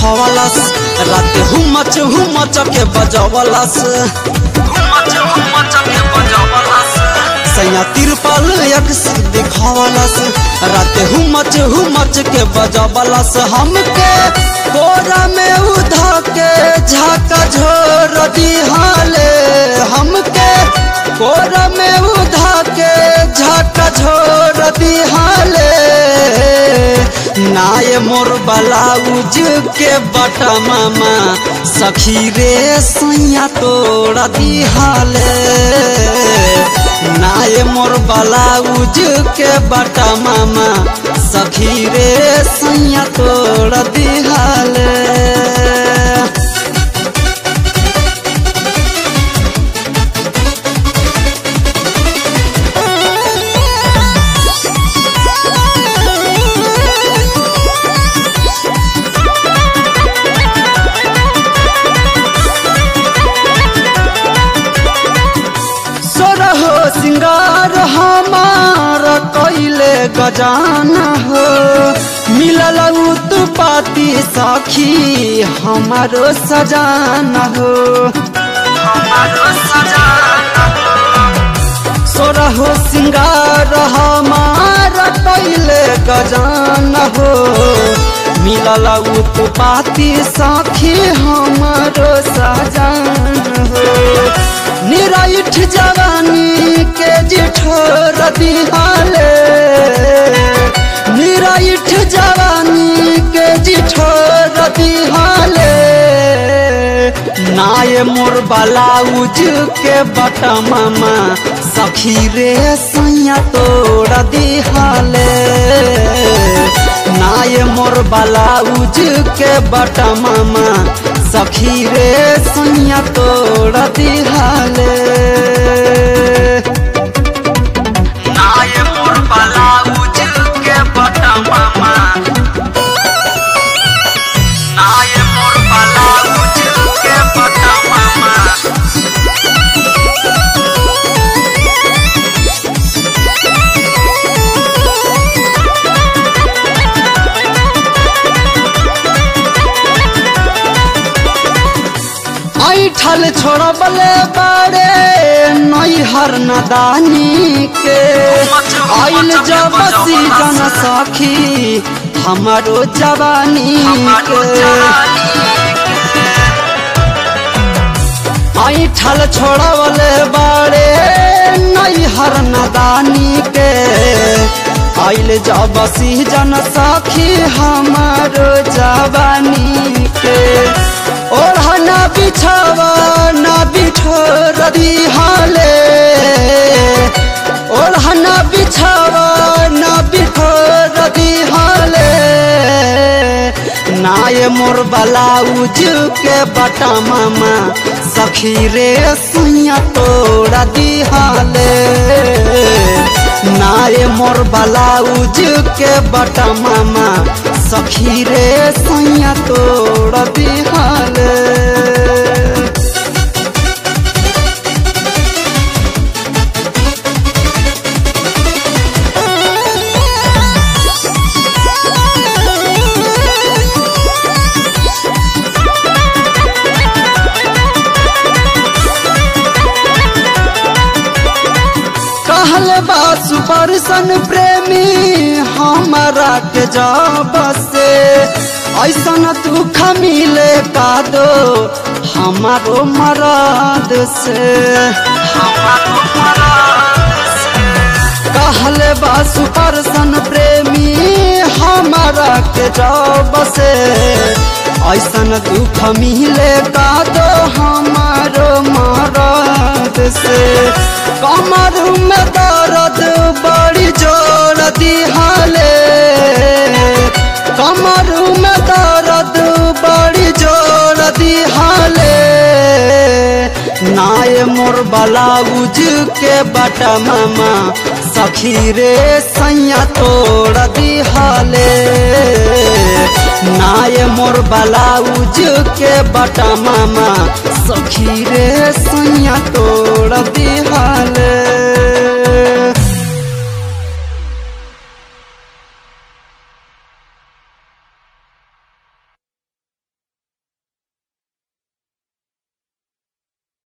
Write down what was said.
देखवलस रात हुमच हुमच के बजवलस हुमच हुमच के बजवलस सैया तिरपल यक्स देखवलस रात हुमच हुमच के बजवलस हमके कोरा में उधा के झाका झोर दिहाले हमके कोरा में उधा के झाका झोर दिहाले नाय मोर बलाउज के बटा मामा सखी रे सैया तोड़ दिहाले नाय मोर बलाउज के बटा मामा सखी रे सैया तोड़ दिहाले सोरहो सिंगार हमार कैले गजाना हो मिलल तू पाती सखी हमारो सजाना हो हमारो सजाना सोरहो सिंगार हमार कैले गजाना हो मिलल तू पाती सखी हमारो सजाना हो निराइठ जवानी के जिठोर दिहाले निराइठ जवानी के जिठोर दिहाले नाय मोर बलाउज के बटा मामा सखी रे सैया तोड़ दिहाले नाय मोर बलाउज के बटा मामा सखी रे सैया तोड़ दिहाले नाय मोर बलाउज के बटा मामा नाय मोर बलाउज के बटा मामा ऐठल छोड़बले बारे नैहर नदानी के आइल जब सीजन सखी हमारो जवानी के ऐठल छोड़बले बारे नैहर नदानी के आइल जब सीजन सखी हमारो जवानी के ओढ़ना बिछावा ना बिठोर दिहाले ओढ़ना बिछावा ना बिठोर दिहाले नाय मोर बलाउज के बटा मामा सखी रे सुइया तोड़ा दिहाले नाय मोर बलाउज के बटा मामा सखी रे सैया तोड़ दिहाले कहल बा सुपरसन प्रेमी हमारा के जब से ऐसन दुख मिले का दो हमारो मराद से हमारो मराद से कहल बा सुपरसन प्रेमी हमारा के जब से ऐसन दुख मिले का दो हमारो मराद से कमर में दर्द बड़ी जोर दिहाले कमर में दर्द बड़ी जोर दिहाले नाय मोर बलाउज के बटा मामा सखी रे सैया तोड़ दिहाले नाय मोर बलाउज के बटा मामा सखी रे सैया तोड़ दिहाले